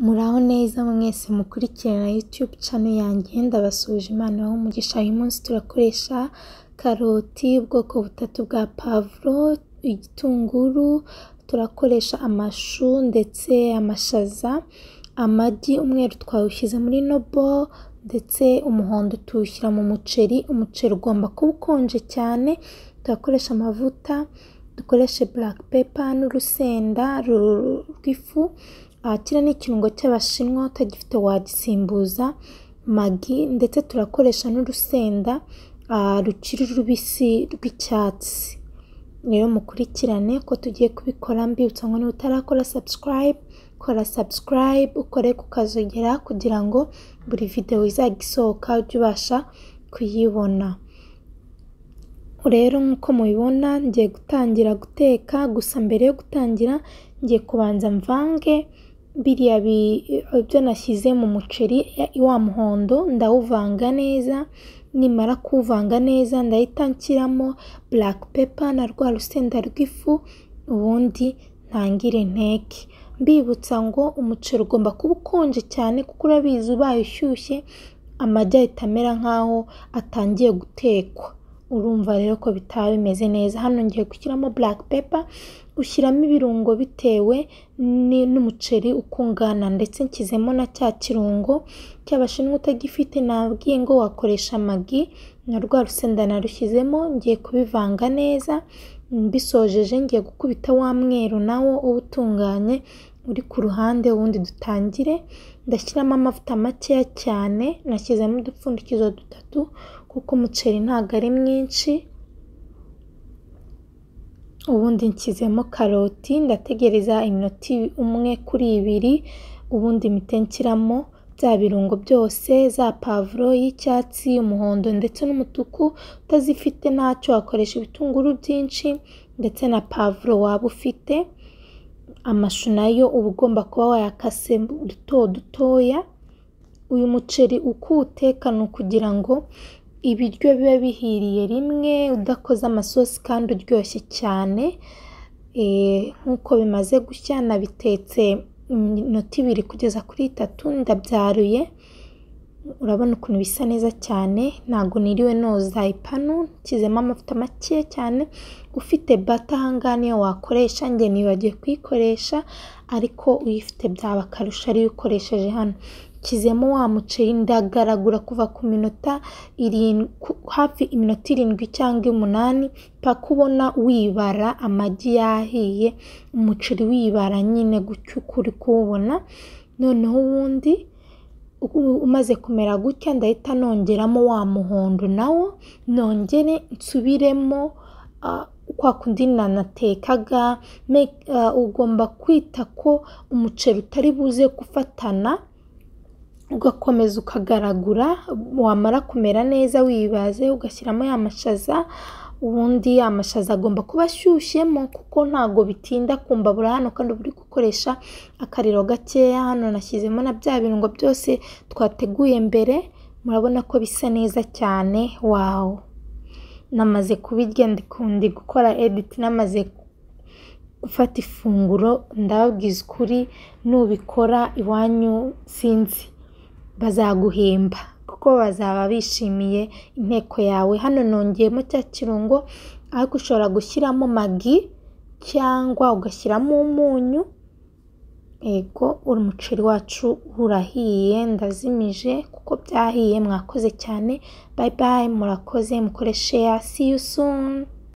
Muraho neza mwese mukurikirana YouTube channel yanjye ndabasuhuje Imana ibahe umugisha uyu munsi turakoresha karoti ubwoko butatu bwa pavuro, igitunguru, turakoresha amashu ndetse amashaza, amagi umweru twawushyize muri nobo ndetse umuhondo tuwushyira mu muceri, umuceri ugomba kuba ukonje cyane, turakoresha amavuta, dukoreshe black pepper n'urusenda rw'ifu, kiriya ni ikirungo cy'Abashinwa utagifite wagisimbuza magi ndetse turakoresha n'urusenda rukiri rubisi rw'icyatsi, rero mukurikirane uko tugiye kubikora mbibutsa ngo niba utarakora subscribe, kora subscribe ukore ku kazogera kugira ngo buri videwo izajya isohoka ujye ubasha kuyibona, rero nk'uko mubibona ngiye gutangira guteka gusa mbere yo gutangira ngiye kubanza mvange biriya byo nashyize mu muceri wa muhondo ndawuvanga neza, nimara kuwuvanga neza ndahita nshyiramo black pepper na rwa rusenda rw'ifu ubundi ntangire nteke, mbibutsa ngo umuceri ugomba kuba ukonje cyane kuko urabizi ubaye ushyushye amagi ahita amera nk'aho atangiye gutekwa, urumva rero ko bitaba bimeze neza, hano ngiye gushyiramo black pepper, ushyiramo ibirungo bitewe n'umuceri uko ungana ndetse nshyizemo na cya kirungo cy'Abashinwa utagifite nabwiye ngo wakoresha magi, na rwa rusenda narushyizemo ngiye kubivanga neza, mbisojeje ngiye gukubita wa mweru na wo uwutunganye uri ku ruhande ubundi dutangire, ndashyiramo amavuta makeya cyane, nashyizemo udupfundikizo dutatu kuko umuceri ntabwo ari mwinshi, ubundi nshyizemo karoti ndategereza iminota umwe kuri ibiri, ubundi mpite nshyiramo bya birungo byose, za pavuro y'icyatsi, umuhondo ndetse n'umutuku, utazifite ntacyo wakoresha ibitunguru byinshi ndetse na pavuro waba ufite, amashu nayo uba ugomba kuba wayakase duto dutoya, uyu muceri uko uwuteka ni ukugira ngo ibiryo bibe bihiriye rimwe udakoze amasosi kandi uryoshye cyane, nk'uko bimaze gushya nabitetse iminota ibiri kugeza kuri itatu ndabyaruye, urabona ukuntu bisa neza cyane ntabwo niriwe noza ipanu, nshyizemo amavuta make cyane, ufite bata aha ngaha niyo wakoresha, njye nibagiwe kuyikoresha ariko uyifite byaba akarusho ariyo ukoresheje hano, nshyizemo wa muceri ndagaragura kuva ku minota hafi iminota irindwi cyangwa umunani mpaka ubona wibara amagi yahiye, umuceri wibara nyine gutyo uko uri kuwubona, noneho ubundi umaze kumera gutya ndahita nongeramo wa muhondo na wo, nongere nsubiremo kwa kundi nanatekaga, ugomba kwita ko umuceri utari buze gufatana ugakomeza ukagaragura, wamara kumera neza wibaze ugashyiramo ya mashaza, ubundi amashaza agomba kuba ashyushyemo kuko ntabwo bitinda ku mbabura hano kandi uba uri gukoresha akariro gakeya, hano nashyizemo na bya birungo byose twateguye mbere, murabona ko bisa neza cyane wawu, namaze kubirya ndi gukora editi namaze gufata ifunguro ndababwiza ukuri nubikora iwanyu sinzi bazaguhemba kuko bazaba bishimiye inteko yawe, hano nongeyemo cya kirungo ariko ushobora gushyiramo magi cyangwa ugashyiramo umunyu, yego umuceri wacu urahiye ndazimije kuko byahiye mwakoze cyane, bye bye murakoze mukore sheya see you soon.